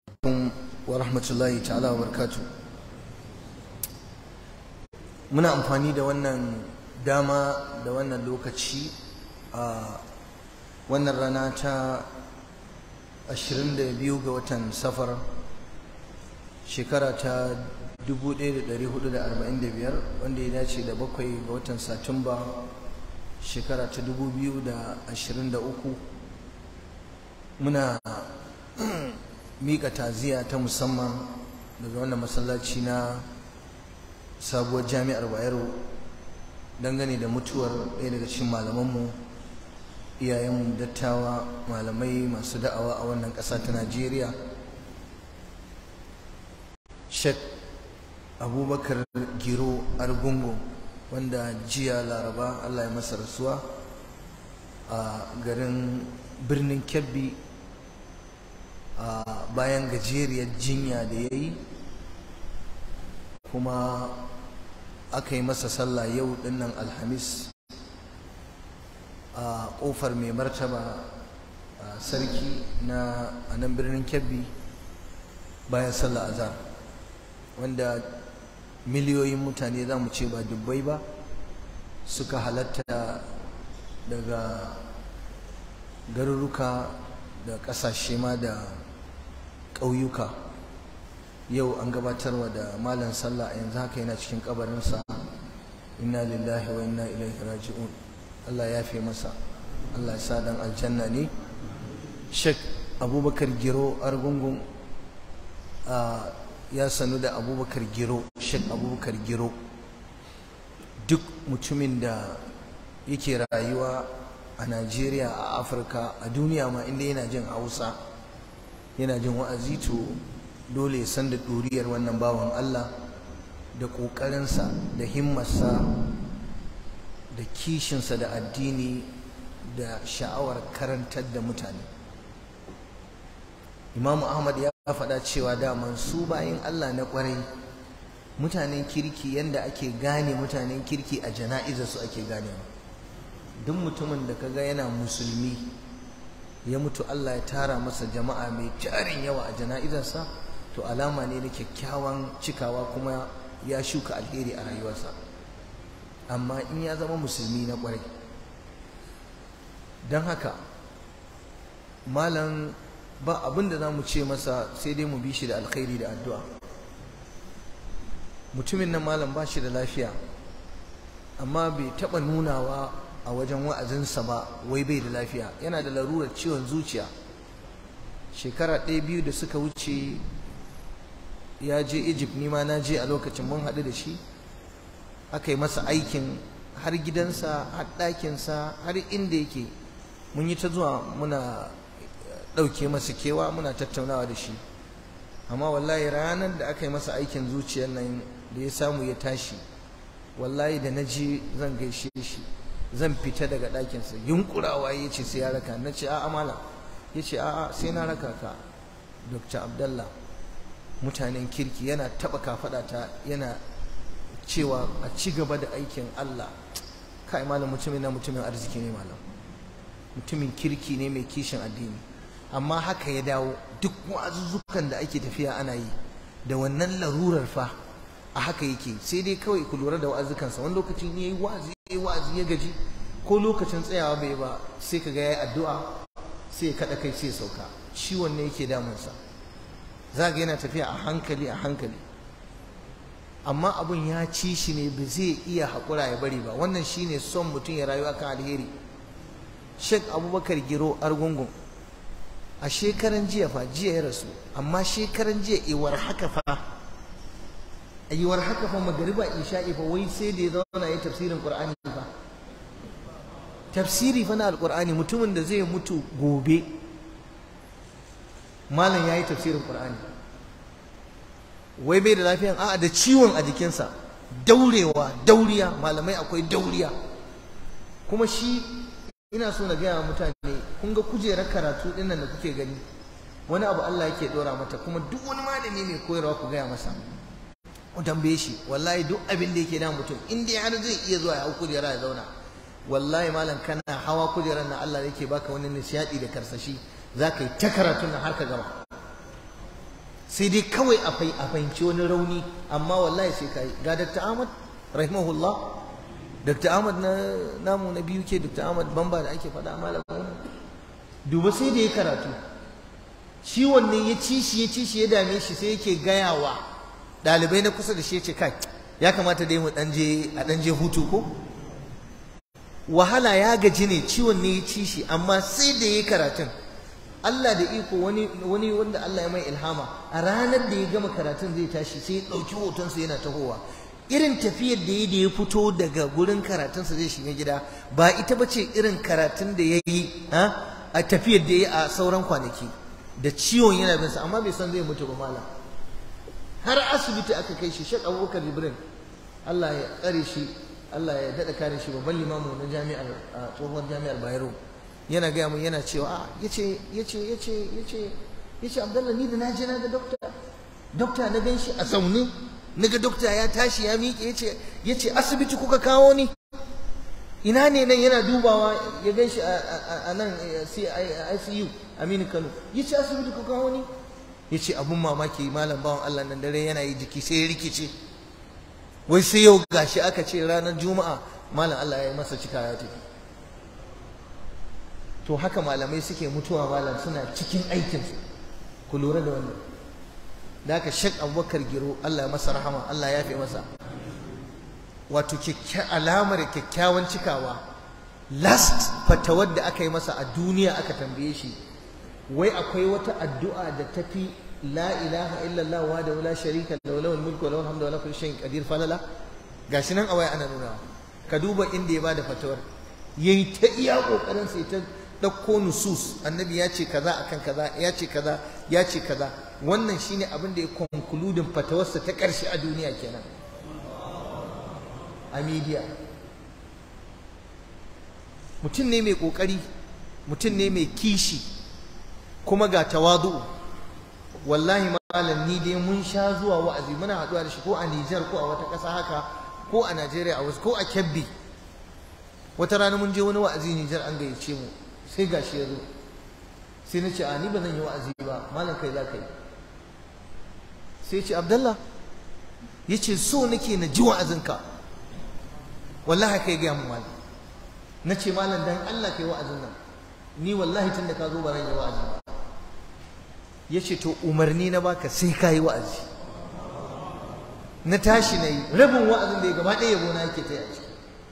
wa rahmatullahi ta'ala wa barkatu muna amfani da wannan dama da wannan lokaci a wannan rana ta 22 ga watan safar shekara ta 1445 wanda ya dace da bakwai ga watan satumba shekara ta 2023 muna mika taziya ta musamman daga wannan masallaci na sabuwar jami'ar bayero dangane da mutuwar ɗaya daga cikin malamanmu iyayenmu dattawa malamai masu da'awa a wannan ƙasa ta najeriya shek abubakar giro argungu wanda jiya laraba allah ya masa rasuwa a garin birnin kebbi a bayan gajeriyar jinya da ya yi kuma aka yi masa sallah yau dinnan alhamis a kofar mai martaba sarki na a nan birnin kebbi bayan sallah azhar wanda miliyoyin mutane za mu ce ba dubbai ba suka halatta daga garuruka da ƙasashe ma da ƙauyuka yau an gabatarwa da malam sallah a yanzu haka yana cikin kabarinsa inna lillahi wa inna ilaihi raji'un Allah ya fi masa Allah ya sa dan aljanna ne Sheikh Abubakar Giro Argungun ya sanu da Abubakar Giro Sheikh Abubakar Giro duk mutumin da yake rayuwa a Najeriya a Afirka a duniya ma inda yana jin Hausa yana jin wa'azi to dole ya san da ɗuriyar wannan bawan Allah da ƙoƙarinsa da himmarsa da kishinsa da addini da sha'awar karantar da mutane imamu ahmad ya faɗa cewa daman su bayan Allah na ƙwarai mutanen kirki yadda ake gane mutanen kirki a jana'izar su ake ganewa duk mutumin da kaga yana musulmi ya mutu Allah ya tara masa jama'a mai tarin yawa a jana'izarsa to alama ne na kyakkyawan cikawa kuma ya shuka alheri a rayuwarsa amma in ya zama musulmi na kwarai don haka malam ba abin da za mu ce masa sai dai mu bi shi da alkhairi da addu'a mutumin nan malam ba shi da lafiya amma bai taɓa nunawa a wajen wa'azinsa ba wai bai da lafiya yana da larurar ciwon zuciya shekara ɗaya biyu da suka wuce ya je egypt nima na je a lokacin mun haɗu da shi aka yi masa aikin har gidansa har ɗakinsa har inda yake mun yi ta zuwa muna ɗauke masa kewa muna tattaunawa da shi amma wallahi ranar da aka yi masa aikin zuciyar nan da ya samu ya tashi wallahi da na je zan gaishe shi zan fita daga ɗakinsa yunkurawa ya ce sai ya raka na ce a'a mala ya ce a'a sai na raka ka dr abdallah mutanen kirki yana taɓa kafaɗa ta yana cewa a ci gaba da aikin allah kai malam mutumin na mutumin arziki ne malam mutumin kirki ne mai kishin addini amma haka ya dawo duk wa'azuzzukan da ake tafiya ana yi da wannan larurar fa a haka yake sai dai kawai ku lura da wa'azukansa wani lokacin yayi wa'azi yayi wa'azi ya gaji ko lokacin tsayawa bai ba sai kaga yayi addu'a sai ya kada kai sai ya sauka ciwon ne yake damunsa za ga yana tafiya a hankali a hankali amma abun ya ci shi ne ba zai iya haƙura ya bari ba wannan shine son mutum ya rayu akan alheri Sheikh Abubakar Giro Argungun a shekaran jiya fa jiya ya rasu amma shekaran jiya iwar haka fa yiwuwar haka fa magariba isha'i fa wai sai da ya zauna ya tafsirin qur'ani fa tafsiri fa na alqur'ani mutumin da zai mutu gobe malam yayi tafsirin qur'ani wai bai da lafiyan a'a da ciwon a jikinsa daurewa dauriya malamai akwai dauriya kuma shi ina so na gaya wa mutane kun ga kujerar karatu dinnan da kuke gani wani abu Allah yake dora mata kuma duk wani malami mai koyarwa ku gaya masa ku tambaye shi wallahi duk abin da yake da mutum in dai har zai iya zuwa ya hau kujera ya zauna wallahi malam kana hawa kujerar na Allah yake baka wani nishadi da karsashi za ka yi ta karatun nan har ka gama sai dai kawai a fahimci wani rauni amma wallahi sai ka yi ga Dr. Ahmad rahimahullah Dr. Ahmad na namu na biyu ke Dr. Ahmad Bamba da ake faɗa malamin duba sai da ya karatu ciwon ne ya ci shi ya ci shi ya dame shi sai yake gayawa ɗalibai na kusa da shi ya ce kai ya kamata dai mu ɗan je a ɗan je hutu ko wahala ya gaji ne ciwon ne ya ci shi amma sai da ya karatun Allah da iko wani wani wanda Allah ya mai ilhama a ranar da ya gama karatun zai tashi sai ya ɗauki hotonsa yana tahowa irin tafiyar da ya da ya fito daga gurin karatunsa zai shiga gida ba ita ba ce irin karatun da ya yi a tafiyar da ya yi a sauran kwanaki da ciwon yana bin sa amma bai san zai mutu ba malam har asibiti aka kai shi Sheikh Abubakar Jibrin Allah ya tsare shi Allah ya daɗa kare shi babban limamu na jami'ar tsohuwar jami'ar Bayero yana gaya mun yana cewa a yace yace yace yace yace Abdullah ni da na je na ga dokta dokta na gan shi a zaune na ga dokta ya tashi ya miƙe yace yace asibiti kuka kawo ni ina ne nan yana dubawa ya gan shi a nan ICU Aminu Kano yace asibiti kuka kawo ni yace abun mamaki malam bawan Allah nan dare yana yi jiki sai ya rikice wai sai yau gashi aka ce ranar juma'a malam Allah ya yi masa cika ya tafi to haka malamai suke mutuwa malam suna cikin aikinsu ku lura da wannan da haka shek abubakar giro Allah ya masa rahama Allah ya fi masa wato alamar kyakkyawan cikawa last fatawar da aka yi masa a duniya aka tambaye shi wai akwai wata addu'a da tafi la ilaha illallah wa da la sharika lahu lahul mulku wa lahul hamdu wa lahu kulli shay'in qadir falala gashi nan a waya ana nuna ka duba inda ya bada fatawar yayi ta iya kokarin sai ta dauko nusus annabi ya ce kaza akan kaza ya ce kaza ya ce kaza wannan shine abin da ya konkludin fatawarsa ta karshe a duniya kenan a media mutum ne mai kokari mutum ne mai kishi kuma ga tawadu wallahi malam ni dai mun sha zuwa wa'azi muna haɗuwa da shi ko a Nijar ko a wata ƙasa haka ko a Najeriya a wasu ko a Kebbi wata rana mun je wani wa'azi Nijar an gayyace mu sai gashi ya zo sai na ce a ni ba zan yi wa'azi ba malam kai za ka yi sai ce Abdallah ya ce so nake na ji wa'azinka wallahi kai gaya mu malam na ce malam dan Allah kai wa'azin nan ni wallahi tun da ka zo ba zan yi wa'azi ba ya ce to umarni na baka sai ka yi wa'azi na tashi na yi rabin wa'azin da ya gaba ɗaya yabo na yake ta yaci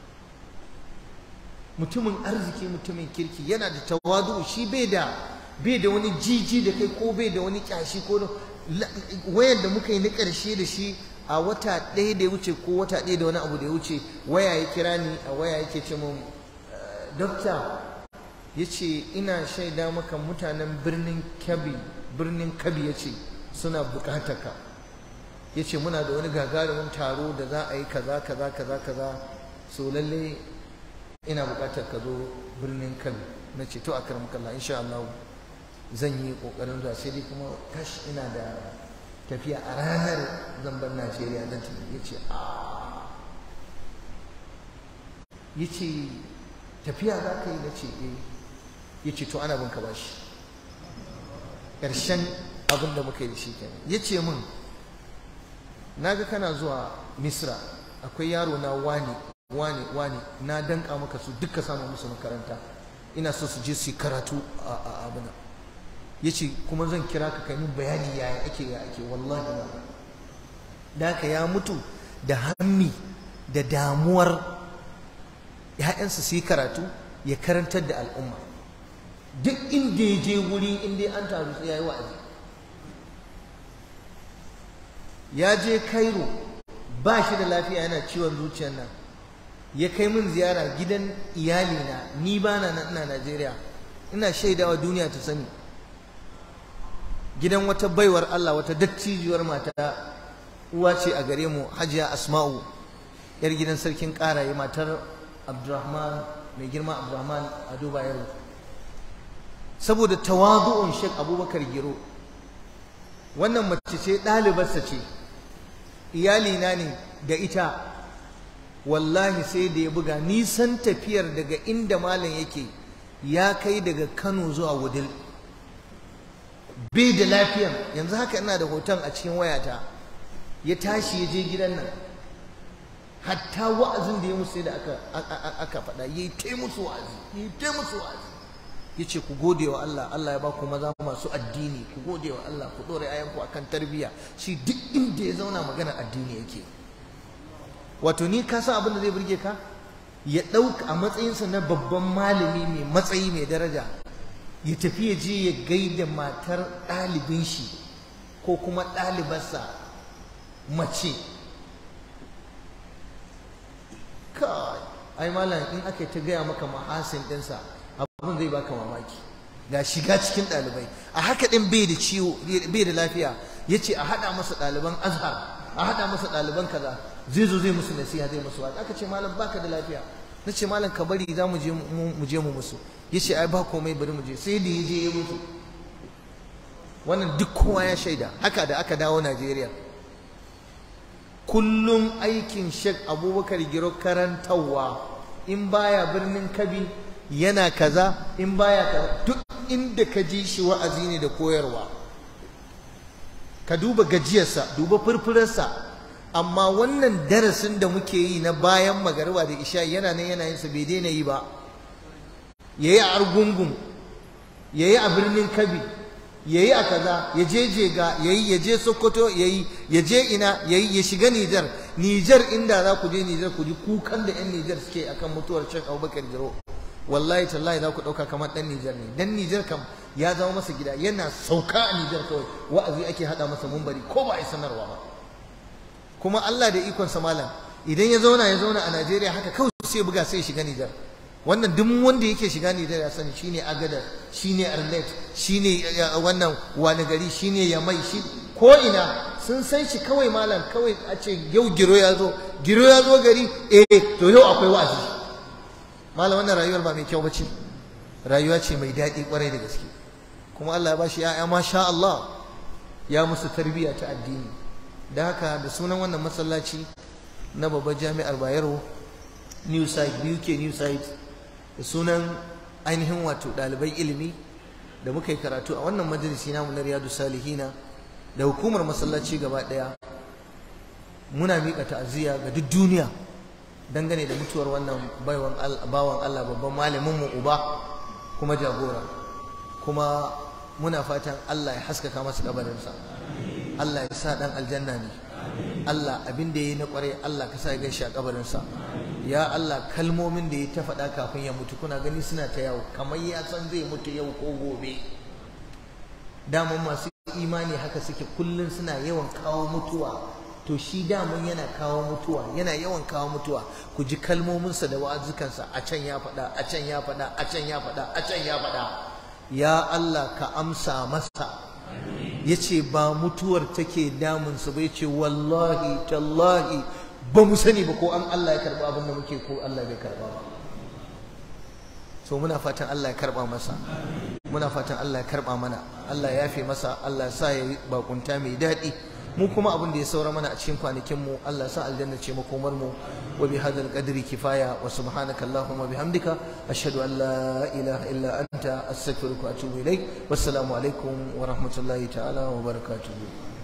mutumin arziki mutumin kirki yana da tawadu shi bai da bai da wani jiji da kai ko bai da wani kyashi ko wayar da muka yi na ƙarshe da shi a wata ɗaya da ya wuce ko wata ɗaya da wani abu da ya wuce waya ya kira ni a waya yake ce mun dokta ya ce ina shaida maka mutanen birnin kebbi birnin kabi ya ce suna bukatar ka ya ce muna da wani gagarumin taro da za a yi kaza kaza kaza kaza so lalle ina bukatar ka zo birnin kabi na ce to a karam kalla insha Allah zan yi kokarin zuwa sai dai kuma kash ina da tafiya a ranar zamban Najeriya zan tafi ya ce a ya ce tafiya za ka yi na ce eh ya ce to ana bin ka bashi ƙarshen abin da muka yi da shi kenan ya ce min na ga kana zuwa misra akwai yaro na wani wani wani na danka maka su duka samu musu makaranta ina so su je su yi karatu a abuna ya ce kuma zan kira ka kai min bayani yaya ake ya ake wallahi ba da haka ya mutu da hammi da damuwar ‘ya'yansa su yi karatu ya karantar da al'umma duk inda ya je wuri inda an taru sai ya yi wa'azi ya je Cairo ba shi da lafiya yana ciwon zuciyar nan ya kai min ziyara gidan iyalina ni ba na ina Najeriya ina shaidawa duniya ta sani gidan wata baiwar Allah wata dattijiyar mata uwa ce a gare mu Hajiya Asma'u yar gidan sarkin Karaye matar Abdurrahman mai girma Abdurrahman a Dubai yaro saboda tawazu'un Sheikh Abubakar Giro wannan mace ce ɗalibarsa ce iyalina ne da ita wallahi sai da ya buga nisan tafiyar daga inda malam yake ya kai daga Kano zuwa Wudil bai da lafiyan yanzu haka ina da hoton a cikin wayata ya tashi ya je gidan nan hatta wa'azin da ya musu sai da aka aka faɗa yayi tai musu wa'azi yayi tai musu wa'azi yace ku gode wa Allah Allah ya ba ku maza masu addini ku gode wa Allah ku dore ayanku akan tarbiyya shi duk inda ya zauna magana addini yake wato ni ka san abin da zai burge ka ya ɗauka a matsayinsa na babban malami mai matsayi mai daraja ya tafi ya je ya gaida matar ɗalibin shi ko kuma ɗalibarsa mace kai ai malam in aka ta gaya maka mahasin ɗinsa abin zai baka mamaki ga shiga cikin ɗalibai a haka ɗin bai da ciwo bai da lafiya ya ce a haɗa masa ɗaliban azhar a haɗa masa ɗaliban kaza zai zo zai musu nasiha zai musu wata aka ce malam baka da lafiya na ce malam ka bari za mu je mu je mu musu ya ce ai ba komai bari mu je sai da ya je ya mutu wannan duk kowa ya shaida haka da aka dawo Najeriya kullum aikin Sheikh Abubakar Giro karantarwa in baya birnin Kabi yana kaza in baya kaza duk inda ka ji shi wa'azi ne da koyarwa ka duba gajiyarsa duba furfurarsa amma wannan darasin da muke yi na bayan magariba da isha yana nan yana yin sa bai daina yi ba yayi a argungun yayi a birnin kabi yayi a kaza ya je jega yayi ya je sokoto yayi ya je ina yayi ya shiga nijar nijar inda za ku je nijar ku ji kukan da yan nijar suke akan mutuwar Sheikh Abubakar Jiro wallahi tallahi za ku dauka kamar dan nijar ne dan nijar kam ya zama masa gida yana sauka a nijar kawai wa'azi ake hada masa mumbari ko ba a yi sanarwa ba kuma Allah da ikon sa malam idan ya zauna ya zauna a Najeriya haka kawai sai buga sai shiga Nijar wannan duk wanda yake shiga Nijar ya sani shine Agadar shine Arlet shine wannan wani gari shine Yamai shi ko ina sun san shi kawai malam kawai a ce yau giro ya zo giro ya zo gari eh to yau akwai wa'azi malam wannan rayuwar ba mai kyau bace rayuwa ce mai daɗi kwarai da gaske kuma Allah ya bashi ya'ya masha Allah ya musu tarbiyya ta addini da haka da sunan wannan masallaci na babbar jami'ar bayero new site buk new site da sunan ainihin wato ɗalibai ilimi da muka yi karatu a wannan majalisi namu na riyadu salihina da hukumar masallaci gaba ɗaya muna miƙa ta'aziyya ga duk duniya dangane da mutuwar wannan bawan Allah babban malamin mu uba kuma jagora kuma muna fatan Allah ya haskaka masa kabarinsa Allah ya sa dan aljanna ne Allah abin da yayi na kware Allah ka sa ya gaishe a kabarinsa ya Allah kalmomin da ya ta faɗa kafin ya mutu kuna gani suna ta yawo kamar ya san zai mutu yau ko gobe daman masu imani haka suke kullun suna yawan kawo mutuwa to shi daman yana kawo mutuwa yana yawan kawo mutuwa ku ji kalmominsa da wa'azukansa a can ya faɗa a can ya faɗa a can ya faɗa a can ya faɗa ya Allah ka amsa masa ya ce ba mutuwar take damunsa ba ya ce wallahi tallahi ba mu sani ba ko an Allah ya karɓa abin da muke ko Allah bai karɓa ba so muna fatan Allah ya karɓa masa muna fatan Allah ya karɓa mana Allah ya yafe masa Allah ya sa ya yi bakunta mai daɗi mu kuma abin da ya saura mana a cikin kwanakin mu Allah sa aljanna ce makomar mu wa bi hadal qadri kifaya wa subhanaka allahumma bihamdika ashhadu an la ilaha illa anta astaghfiruka wa atubu ilaik wassalamu alaikum wa rahmatullahi ta'ala wa barakatuh